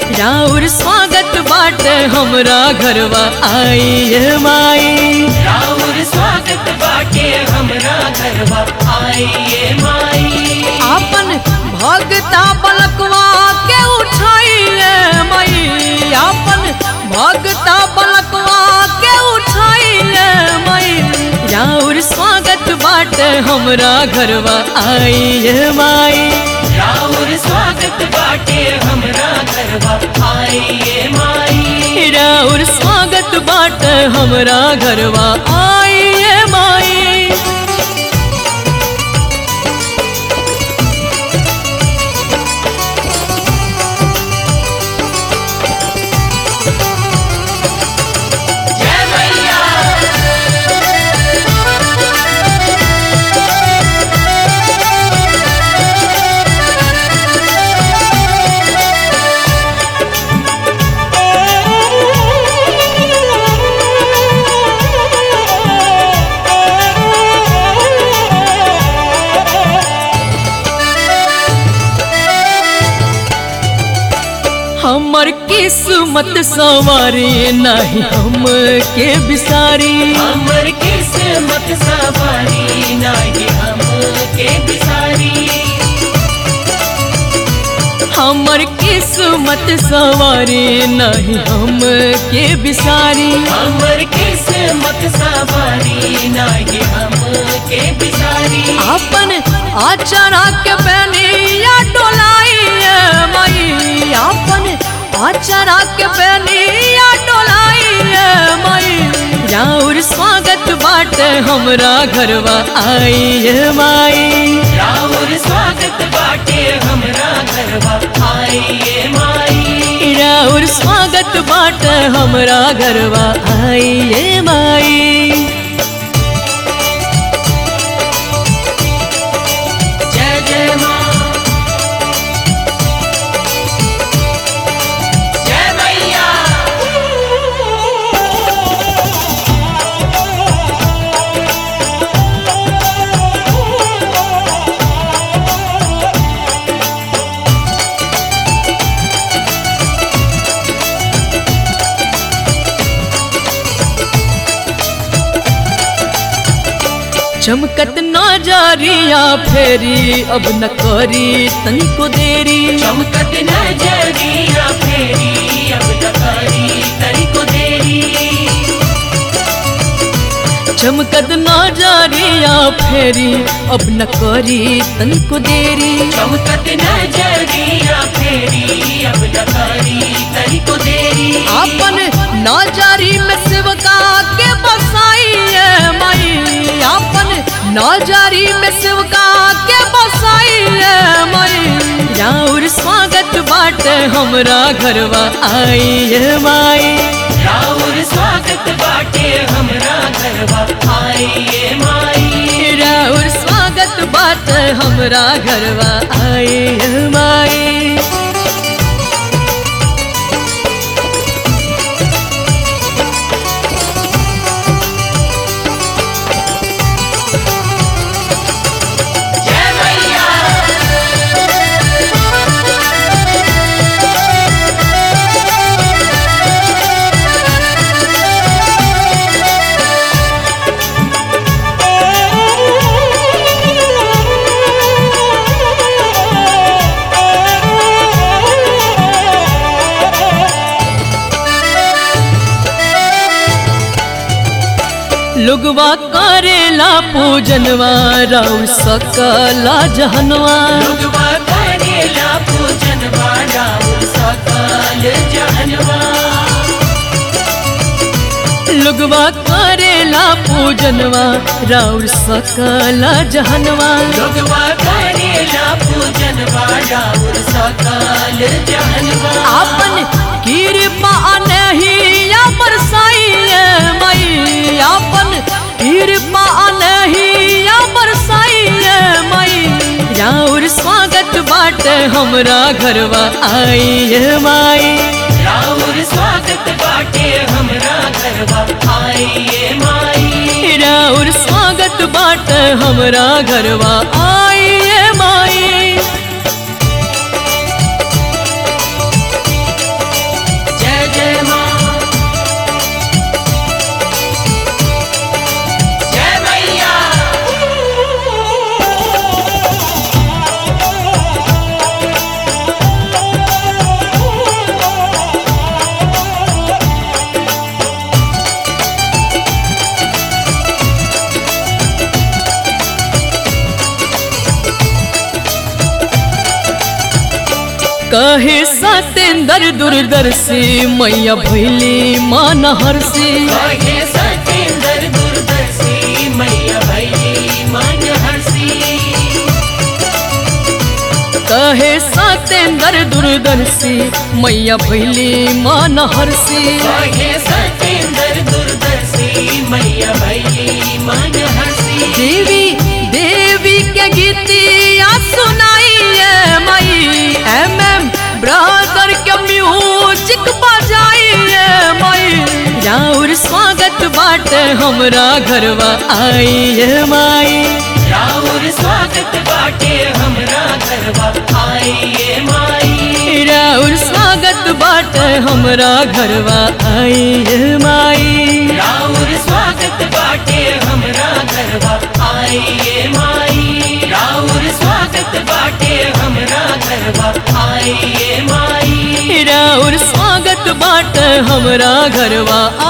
राउर स्वागत बाटे हमरा घरवा आई माई राउर स्वागत बाटे हमरा घरवा आइए माई आपन भगता बलकवा के उठाइए माई आपन भगता बलकवा के उठाइए माई राउर स्वागत बाटे हमरा घरवा आइए माई राउर स्वागत बाटे हमरा घरवा आइए माई राउर स्वागत बाटे हमरा घरवा आइए माई जय मैया हमर किस्मत सवारी नहीं हम के बिसारी हमर किस्मत सवारी नाही हम के बिसारी हमर किस्मत सवारी नहीं हम के बिसारी हमर किस्मत सवारी नाही हम के बिसारी अपन आचरा के बनिया डोलाइए माई अपन आचरा के बनिया डोलाइए माई राउर स्वागत बाटे हमरा घरवा आइए माई राउर स्वागत बाटे हमरा घरवा आइए माई राउर स्वागत बाटे हमरा घरवा आइए माई जय जय माँ जय मैया चमकत नजरिया फेरी अब न करी तनिको देरी चमकत नजरिया फेरी अब नकारी तरी को देरी चमकत नजरिया फेरी अब न करी तनिको देरी चमकत नजरिया फेरी अब नकारी तरी को देरी अपन नजरी में शिवका के बसाइए माई अपन नजरी में शिवका के बसाइए माई राउर स्वागत बाटे हमरा घरवा आइए माई राउर स्वागत बाटे हमरा घरवा आइए माई राउर स्वागत बाटे हमरा घरवा आइए माई जय मैया लुगवा करेला पूजनवा राउर सकला जहनवा लोगवा करेला पूजन राउर सकल जानवा लुगवा करेला पूजनवा राउर सकला जहनवा लोगवा करेला पूजन राउर सकल जानवा आपन कृपा नहीं या बरसाइए मई आपन कृपा नहीं या बरसाइए मई राउर स्वागत बाटे हमरा घरवा आइए माई राउर स्वागत बाटे हमरा घरवा आइए माई राउर स्वागत बाटे हमरा घरवा आइए माई कहे सतेंद्र दूरदर्शी मैया भैली मान हर्षी कहे सतेंद्र दूरदर्शी मैया भैली मन हर्षी कहे सतेंद्र दूरदर्शी मैया भैली मान हर्षी कहे सतेंद्र दूरदर्शी मैया भैली मन हर्षी देवी देवी के गीतिया सुनाइए मई एम एम ब्रदर के म्यूजिक बजाइए मई राउर स्वागत बाटे हमरा घरवा आइए माई राउर स्वागत बाटे हमरा घरवा आइए माई राउर स्वागत बाटे हमरा घरवा आइए माई राउर स्वागत बाटे हमरा घरवा आइए माई राउर स्वागत बाटे हमरा घरवा आइए माई राउर स्वागत बाटे हमरा घरवा